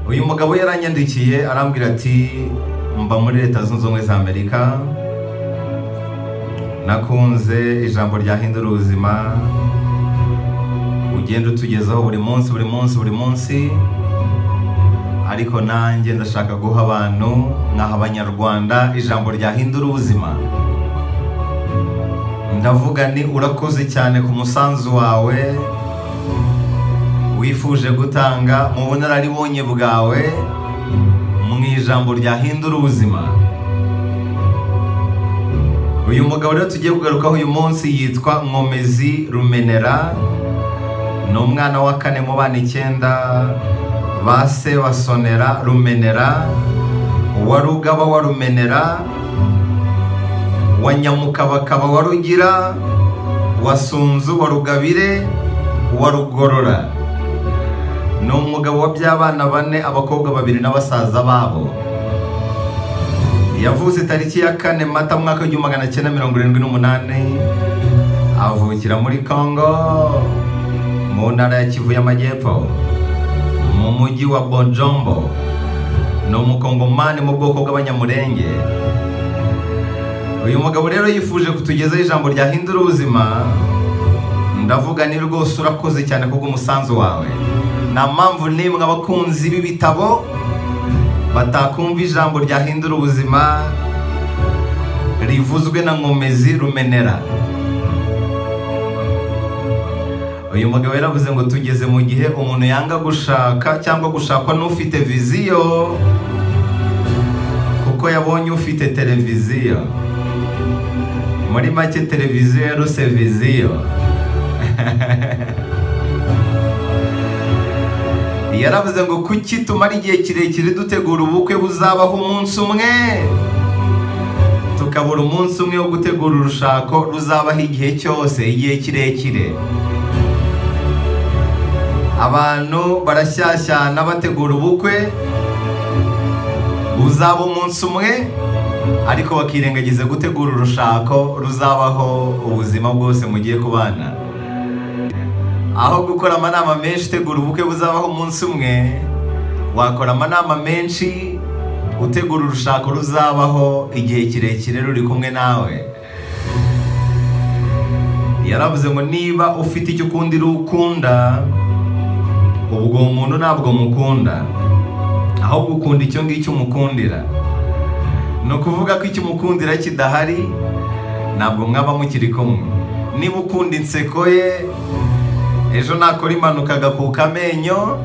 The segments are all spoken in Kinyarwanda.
uyu mugabo yaranyandikiye arambwira ati mba muri leta zunze ubumwe za amerika nakunze ijambo ryahindura ubuzima ugenda utugezaho buri munsi buri munsi buri munsi ariko nanjye ndashaka guha abantu nkaha abanyarwanda ijambo ryahindura ubuzima ndavuga ni urakoze cyane ku musanzu wawe wifuje gutanga mu bunararibonye bwawe mu ijambo ryahindura ubuzima uyu mugabo rero tugiye kugarukaho uyu munsi yitwa nkomezi rumenera ni umwana wa kane mu bana icyenda ba se wa sonera rumenera wa rugaba wa rumenera wa nyamukabakaba wa rugira wa sunzu wa rugabire wa rugorora ni umugabo wa by'abana bane abakobwa babiri n'abasaza babo yavutse tariki ya kane mata mu mwaka w'igihumbi magana cyenda mirongo irindwi n'umunani avukira muri congo mu ntara ya kivu y'amajyepfo mu mujyi wa bonjombo ni umukongomani mu bwoko bw'abanyamurenge uyu mugabo rero yifuje kutugezaho ijambo ryahindura ubuzima ndavuga ni rwose urakoze cyane kubw'umusanzu wawe nta mpamvu n'imwe abakunzi b'ibitabo batakumva ijambo ryahindura ubuzima rivuzwe na nkomezi rumenera uyu mugabo yaravuze ngo tugeze mu gihe umuntu yanga gushaka cyangwa gushakwa n'ufite viziyo kuko yabonye ufite televiziyo muri make televiziyo yaruse viziyo yaravuze ngo kuki tumara igihe kirekire dutegura ubukwe buzabaho umunsi umwe tukabura umunsi umwe wo gutegura urushako ruzabaho igihe cyose igihe kirekire abantu barashyashyana bategura ubukwe buzaba umunsi umwe ariko bakirengagiza gutegura urushako ruzabaho ubuzima bwose mugiye kubana aho gukora amanama menshi utegura ubukwe buzabaho umunsi umwe wakora amanama menshi utegura urushako ruzabaho igihe kirekire ruri kumwe nawe yaravuze ngo niba ufite icyo ukundi rukunda ubwo uwo muntu ntabwo mukunda ahubwo ukunda icyo ngicyo umukundira ni ukuvuga ko icyo umukundira kidahari ntabwo mwaba mukiri kumwe niba ukunda inseko ye ejo nakora impanuka agakuka amenyo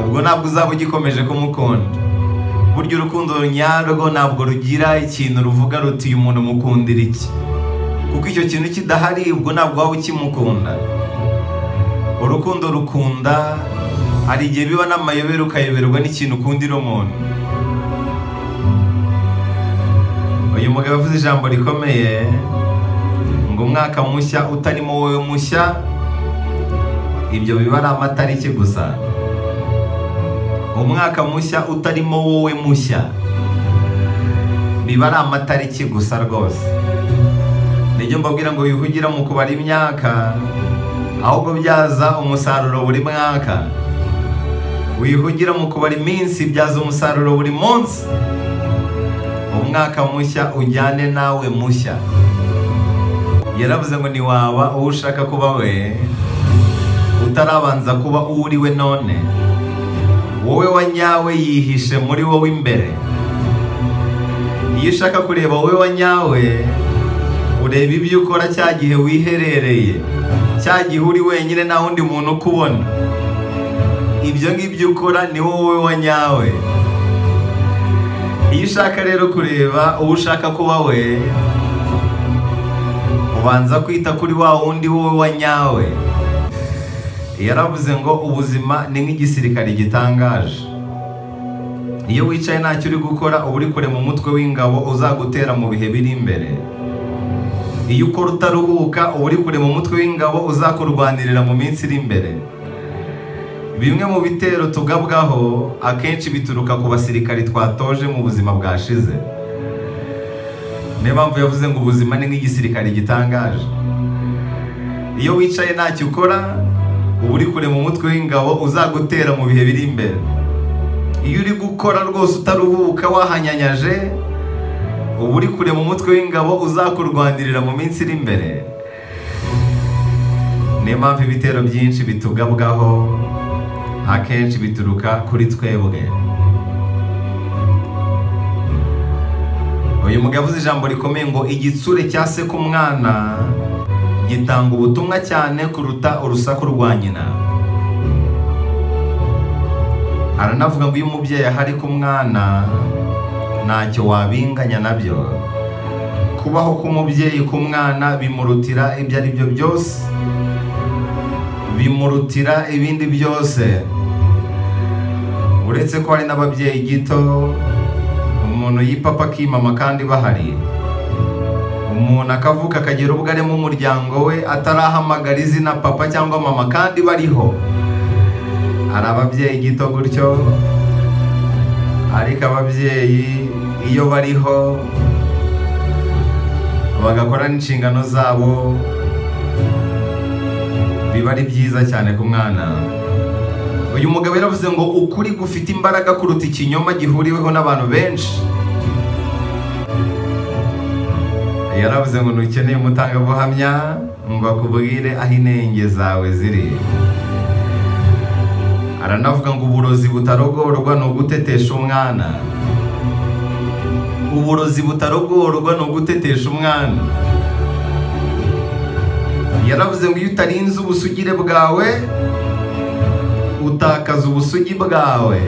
ubwo ntabwo uzaba ugikomeje kumukunda burya urukundo nyarwo ntabwo rugira ikintu ruvuga ruti uyu muntu mukundira iki kuko icyo kintu kidahari ubwo ntabwo waba ukimukunda urukundo rukunda hari igihe biba n'amayobera ukayoberwa n'ikintu ukundira umuntu uyu mugabo avuze ijambo rikomeye ngo umwaka mushya utarimo wowe mushya ibyo biba ari amatariki gusa umwaka mushya utarimo wowe mushya biba ari amatariki gusa rwose nibyo mbabwira ngo wihugira mu kubara imyaka ahubwo byaza umusaruro buri mwaka wihugira mu kubara iminsi byaza umusaruro buri munsi umwaka mushya ujyane nawe mushya yaravuze ngo ntiwaba uwo ushaka kuba we utarabanza kuba uwo uriwe none wowe wa nyawe yihishe muri wowe imbere iyo ushaka kureba wowe wa nyawe ureba ibyo ukora cya gihe wiherereye cya gihe uri wenyine nta wundi muntu ukubona ibyo ngibyo ukora ni wowe wa nyawe iyo ushaka rero kureba uwo ushaka kuba we ubanza kwita kuri wa wundi wowe wa nyawe yaravuze ngo ubuzima ni nk'igisirikare gitangaje iyo wicaye ntacyo uri gukora uba uri kure mu mutwe w'ingabo uzagutera mu bihe biri imbere iyo ukora utaruhuka uba uri kure mu mutwe w'ingabo uzakurwanirira mu minsi iri imbere bimwe mu bitero tugabwaho akenshi bituruka ku basirikari twatoje mu buzima bwashize niyo mpamvu yavuze ngo ubuzima ni nk'igisirikare gitangaje iyo wicaye ntacyo ukora uba uri kure mu mutwe w'ingabo uzagutera mu bihe biri imbere iyo uri gukora rwose utaruhuka wahanyanyaje uba uri kure mu mutwe w'ingabo uzakurwanirira mu minsi iri imbere niyo mpamvu ibitero byinshi bitugabwaho akenshi bituruka kuri twebwe uyu mugabo uzi ijambo rikomeye ngo igitsure cya se k'umwana gitanga ubutumwa cyane kuruta urusaku rwa nyina aranavuga ngo iyo umubyeyi ahari ku mwana ntacyo wabinganya nabyo kubaho k'umubyeyi ku mwana bimurutira ibyo ari byo byose bimurutira ibindi byose uretse ko hari n'ababyeyi gito umuntu y'ipapa akimama kandi bahari umuntu akavuka akagira ubwo arimo umuryango we atarahamagara izina papa cyangwa mama kandi bariho hari ababyeyi gito gutyo ariko ababyeyi iyo bariho bagakora n'inshingano zabo biba ari byiza cyane ku mwana uyu mugabo yaravuze ngo ukuri gufite imbaraga kuruta ikinyoma gihuriweho n'abantu benshi yaravuze ngo ntukeneye umutangabuhamya ngo akubwire aho inenge zawe ziri aranavuga ngo uburozi butarogorwa ni ugutetesha umwana uburozi butarogorwa ni ugutetesha umwana yaravuze ngo iyo utarinze ubusugire bwawe utakaza ubusugi bwawe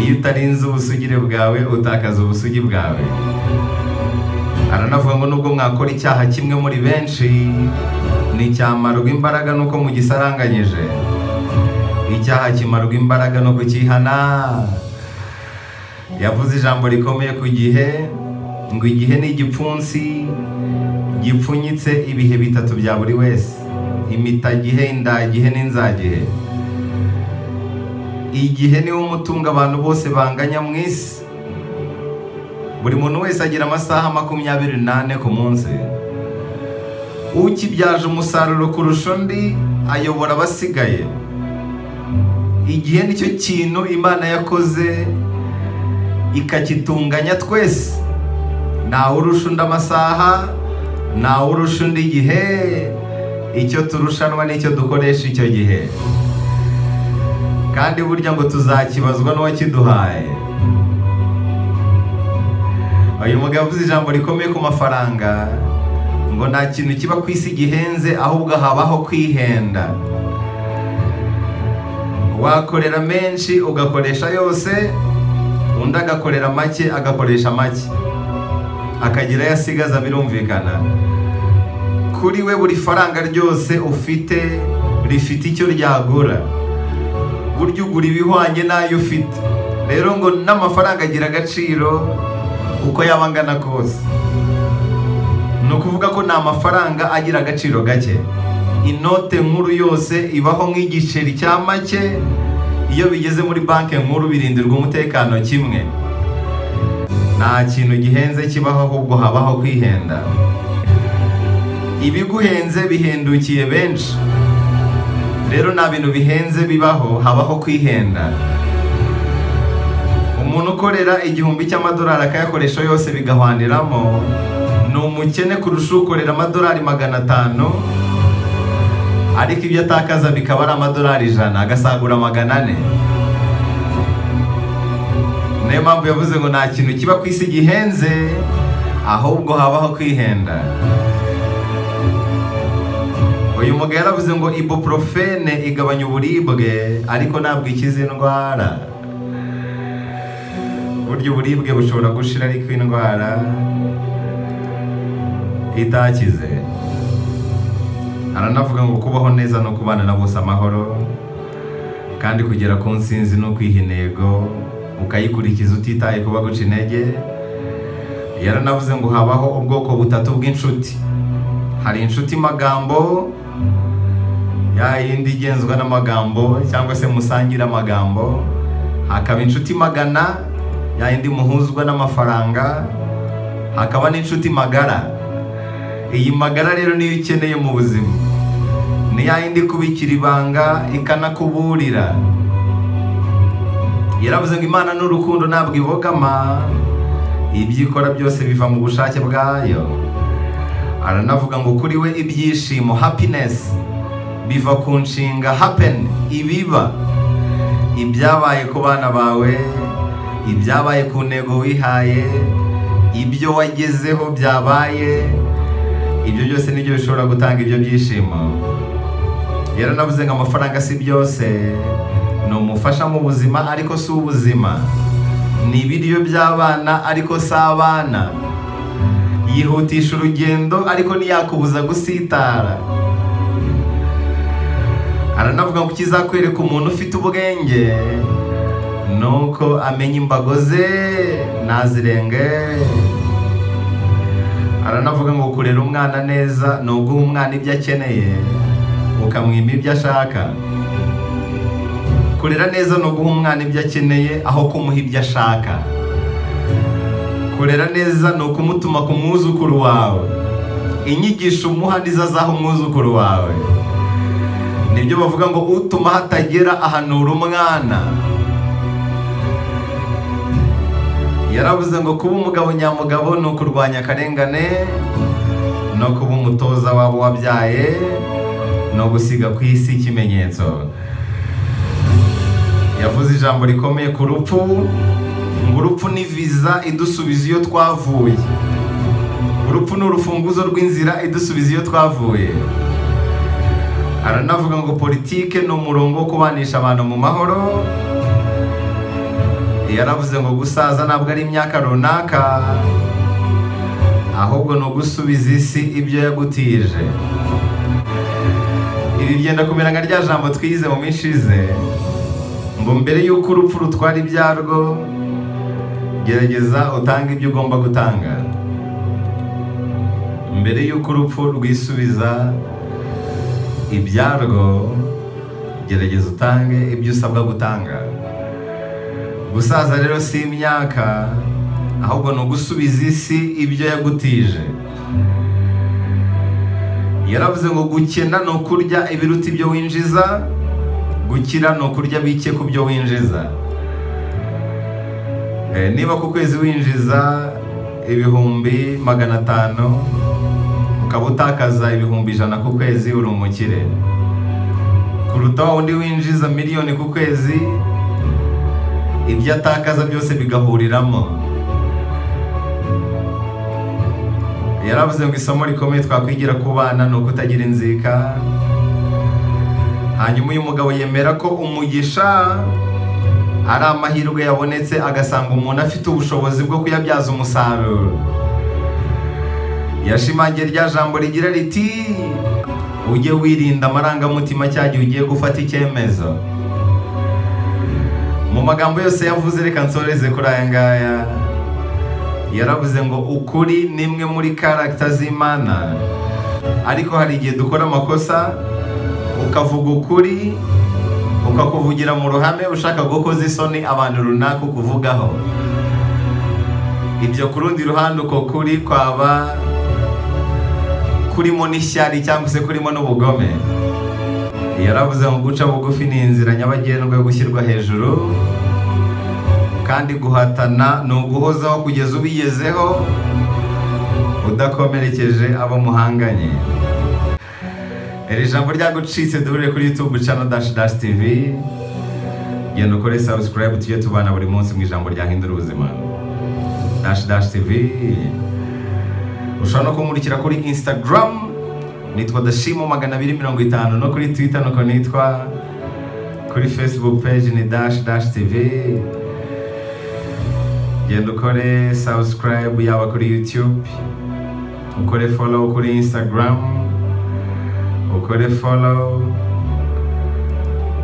iyo utarinze ubusugire bwawe utakaza ubusugi bwawe aranavuga ngo nubwo mwakora icyaha kimwe muri benshi nticyamarwa imbaraga nuko mugisaranganyije icyaha kimarwa imbaraga no kukihana yavuze ijambo rikomeye ku gihe ngo igihe ni igipfunsi gipfunyitse ibihe bitatu bya buri wese imitagihe indagihe n'inzagihe igihe niwo umutungo abantu bose banganya mu isi buri muntu wese agira amasaha makumyabiri n'ane ku munsi ukibyaje umusaruro kurusha undi ayobora abasigaye igihe nicyo kintu imana yakoze ikakitunganya twese ntawe urusha undi amasaha ntawe urusha undi igihe icyo turushanwa nicyo dukoresha icyo gihe kandi burya ngo tuzakibazwa n'uwakiduhaye uyu mugabo avuze ijambo rikomeye ku mafaranga ngo nta kintu kiba ku isi gihenze ahubwo habaho kwihenda wakorera menshi ugakoresha yose undi agakorera make agakoresha make akagira ayo asigaza birumvikana kuri we buri faranga ryose ufite rifite icyo ryagura burya ugura ibihwanye n'ayo ufite rero ngo n'amafaranga agira agaciro uko yaba angana kose ni ukuvuga ko ni amafaranga agira agaciro gake inote nkuru yose ibaho nk'igiceri cya make iyo bigeze muri banki nkuru birindirwa umutekano kimwe nta kintu gihenze kibaho ahubwo habaho kwihenda ibiguhenze bihendukiye benshi rero nta bintu bihenze bibaho habaho kwihenda umuntu ukorera igihumbi cy'amadolari akayakoresha yose bigahwaniramo ni umukene kurusha ukorera amadolari magana atanu ariko ibyo atakaza bikaba ari amadolari ijana agasagura magana ane niyo mpamvu yavuze ngo nta kintu kiba ku isi gihenze ahubwo habaho kwihenda uyu mugabo yaravuze ngo ibuprofene igabanya uburibwe ariko ntabwo ikiza indwara burya uburibwe bushobora gushira ariko indwara itakize aranavuga ngo kubaho neza no kubana na bose amahoro kandi kugera ku nsinzi no kwiha intego ukayikurikiza utitaye kuba guca intege yaranavuze ngo habaho ubwoko butatu bw'inshuti hari inshuti magambo ya yindi igenzwa n'amagambo cyangwa se musangira amagambo hakaba inshuti magana ya yindi muhuzwa n'amafaranga hakaba n'inshuti magara iyi magara rero niyo ukeneye mu buzima ni ni ya yindi ikubikira ibanga ikanakuburira yaravuze ngo imana n'urukundo ntabwo ibogama ibyo ikora byose biva mu bushake bwayo aranavuga ngo kuri we ibyishimo happiness biva ku nshinga happen ibiba ibyabaye ku bana bawe ibyabaye ku ntego wihaye ibyo wagezeho byabaye ibyo byose nibyo bishobora gutanga ibyo byishimo yaranavuze ngo amafaranga si byose ni umufasha mu buzima ariko si ubuzima ni ibiryo by'abana ariko si abana yihutisha urugendo ariko ntiyakubuza gusitara aranavuga ngo kizakwereka umuntu ufite ubwenge nuko amenya imbago ze nazirenge aranavuga ngo kurera umwana neza ni uguha umwana ibyo akeneye ukamwima ibyo ashaka kurera neza ni uguha umwana ibyo akeneye aho kumuha ibyo ashaka kurera neza ni ukumutuma ku mwuzukuru wawe inyigisho umuha nizo azaha umwuzukuru wawe nibyo bavuga ngo utuma hatagera ahanura umwana yaravuze ngo kuba umugabo nyamugabo ni ukurwanya akarengane no kuba umutoza wabo wabyaye no gusiga ku isi ikimenyetso yavuze ijambo rikomeye ku rupfu ngo urupfu ni viza idusubiza iyo twavuye urupfu ni urufunguzo rw'inzira idusubiza iyo twavuye aranavuga ngo politike ni umurongo wo kubanisha abantu mu mahoro yaravuze ngo gusaza ntabwo ari imyaka runaka ahubwo ni ugusubiza isi ibyo yagutije ibi byenda kumera nka rya jambo twize mu minsi ishize ngo mbere y'uko urupfu rutwara ibyarwo gerageza utange ibyo ugomba gutanga mbere y'uko urupfu rwisubiza ibyarwo gerageza utange ibyo usabwa gutanga gusaza rero si imyaka ahubwo ni ugusubiza isi ibyo yagutije yaravuze ngo gukena ni ukurya ibiruta ibyo winjiza gukira ni ukurya bike ku byo winjiza niba ku kwezi winjiza ibihumbi magana atanu ukaba utakaza ibihumbi ijana ku kwezi uri umukire kuruta wa undi winjiza miliyoni ku kwezi ibyo atakaza byose bigahuriramo yaravuze ngo isomo rikomeye twakwigira ku bana ni ukutagira inzika hanyuma uyu mugabo yemera ko umugisha ari amahirwe yabonetse agasanga umuntu afite ubushobozi bwo kuyabyaza umusaruro yashimangiye rya jambo rigira riti ujye wirinda amarangamutima cya gihe ugiye gufata icyemezo mu magambo yose yavuze reka nsoreze kuri aya ngaya yaravuze ngo ukuri ni imwe muri karagita z'imana ariko hari igihe dukora amakosa ukavuga ukuri ukakuvugira mu ruhame ushaka gukoza isoni abantu runaka ukuvugaho ibyo ku rundi ruhande uko kuri kwaba kurimo n'ishyari cyangwa se kurimo n'ubugome yaravuze ngo guca bugufi ni inzira nyabagendwa yo gushyirwa hejuru kandi guhatana ni uguhozaho kugeza ubigezeho udakomerekeje abo muhanganye iri jambo ryagucitse duhure kuri youtube channel dash dash tv genda ukore subscribe tujye tubana buri munsi mu ijambo ryahindura ubuzima dash dash tv ushobora no kumurikira kuri instagram nitwa dashimo magana abiri mirongo itanu no kuri twitter nuko nitwa kuri facebook page ni dash dash tv genda ukore subscribe yaba kuri youtube ukore follow kuri instagram ukore follow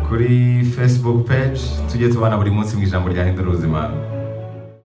kuri facebook page tujye tubana buri munsi mu ijambo ryahindura ubuzima